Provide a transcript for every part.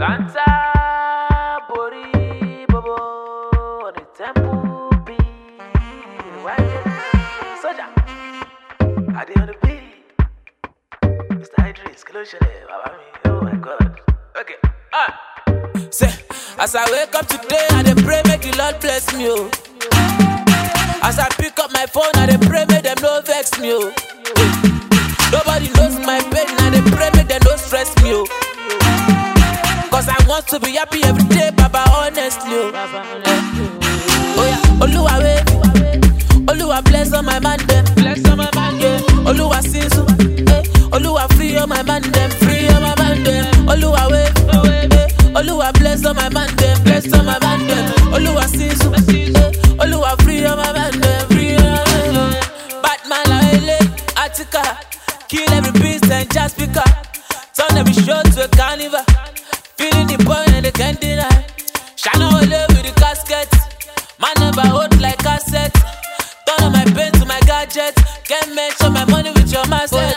Dancer, body, bobo, on the temple beat. Why you soldier? I did on the beat. Mr. Idris, Kiloshe, Baba me. Oh my God. Okay. Ah. Say, as I wake up today, I dey pray make the Lord bless me. Oh. As I pick up my phone, I dey pray make them no vex me. Oh. Nobody knows my pain, I dey pray make them no stress me. Oh. Cause I want to be happy every day, Baba, honestly. Oh, oh yeah, Oluwa wave, Oluwa bless all my man them, bless all my man yeah. Oluwa sinsu, eh. Oluwa free all my man them, free all my man them. Oluwa wave, eh. Oluwa bless all my man them, bless all my man them. Oluwa sinsu, eh. Oluwa free all my man them, free all my man them. Batman la ele, Attica, kill every beast and just pick up. Turn every show to a carnival. Feeling the boy and they can't deny. Shine away with the casket. Man never hold like cassette. Turn on my pain to my gadget. Can't measure my money with your mindset.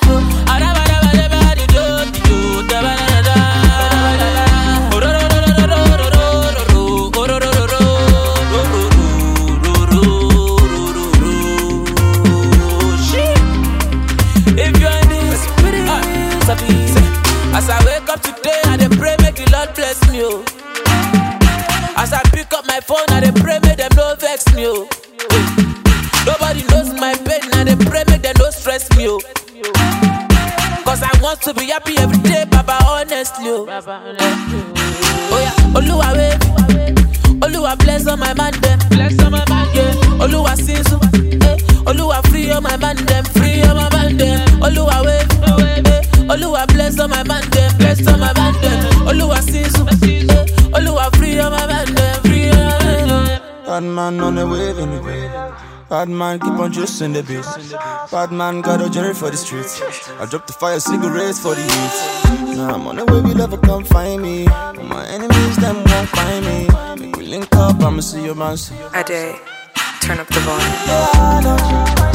If you're in this spirit, as I wake up today, I dey pray make the Lord bless me. Oh. As I pick up my phone, I dey pray make them no vex me. Oh. Nobody knows my pain, I dey pray make them no stress me. Oh. Cause I want to be happy every day, Baba, honestly. Oh, oh yeah, Oluwa wave, Oluwa bless all my man them, bless all my man yeah. Oluwa sinsu, eh. Oluwa free all my man them, free all my man them. Oluwa wave, eh. Oluwa bless all my man them, bless all my man them. Oluwa sinsu, eh. Oluwa free all my man them, free all my man them. Bad man on the wave in the wave. Bad man keep on juicing the beat. Bad man got a journey for the streets. I drop the fire cigarettes for the heat. Now I'm on the way, we never come find me. All my enemies, them won't find me. Make we link up, I'ma see your man. soon. Ade, turn up the volume.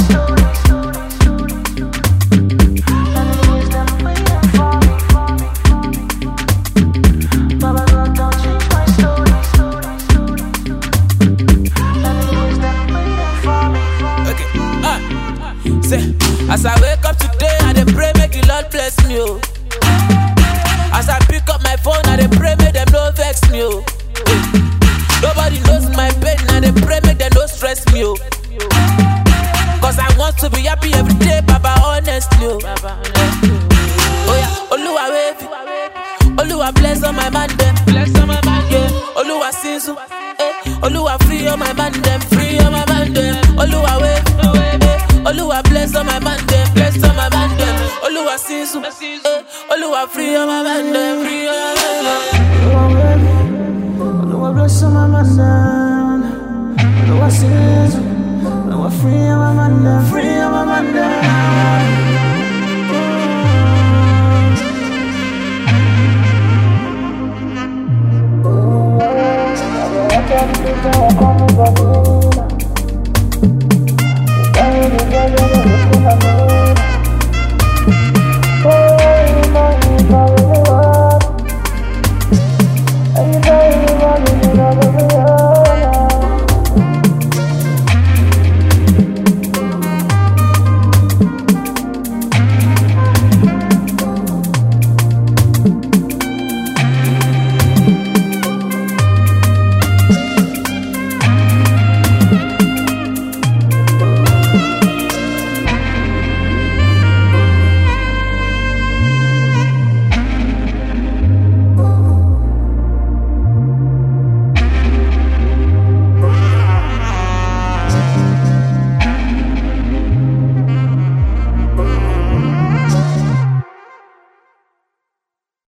Okay. Ah. Say, as I wake up today, I dey pray make the Lord bless me. Oh. As I pick up my phone, I dey pray make them no vex me. Oh. Nobody knows my pain, I dey pray make them no stress me. Oh. Cause I want to be happy every day, Baba, honestly. Oh, oh yeah, Oluwa wave, Oluwa bless all my man them, bless all my man yeah. Oluwa sinsu, eh. Oluwa free all my man them, free all my man them. Oluwa wave, eh. Oluwa bless all my man them, bless all my man them. Oluwa sinsu, eh. Oluwa free all my man them, free all my man them. Oluwa bless all my man down. Oluwa sins. Oluwa free all my man down. Free all my man down.